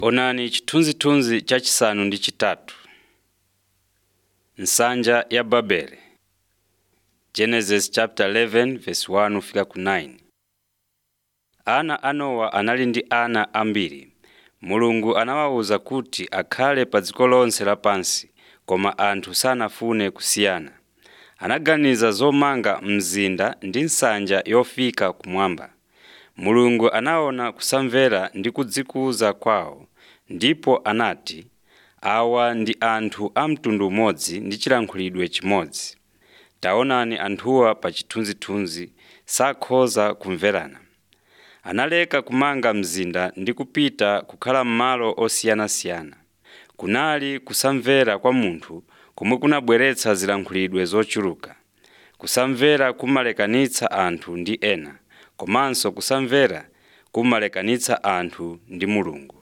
Onani chithunzithunzi chachisanu ndi chitatu. Nsanja ya Babele Genesis chapter 11 verse 1 kufika ku 9. Ana a Nowa anali ndi ana ambiri. Mulungu anawawuza kuti akhale pa dziko lonse lapansi, koma anthu sanafune kusiyana. Anaganiza zomanga mzinda ndi nsanja yofika kumwamba. Mulungu anaona kusamvera ndi kudzikuza kwawo, ndipo anati, “Awa ndi anthu a mtundu umodzi ndi chilankhulidwe chimodzi. Taonani anthuwa pa chithunzithunzi sakhoza kumverana.” Analeka kumanga mzinda ndi kupita kukhala m'malo osiyanasiyana. Kunali kusamvera kwa munthu komwe kunabweretsa zilankhulidwe zochuluka. Kusamvera kumalekanitsa anthu ndi ena, komanso kusamvera kumalekanitsa anthu ndi Mulungu.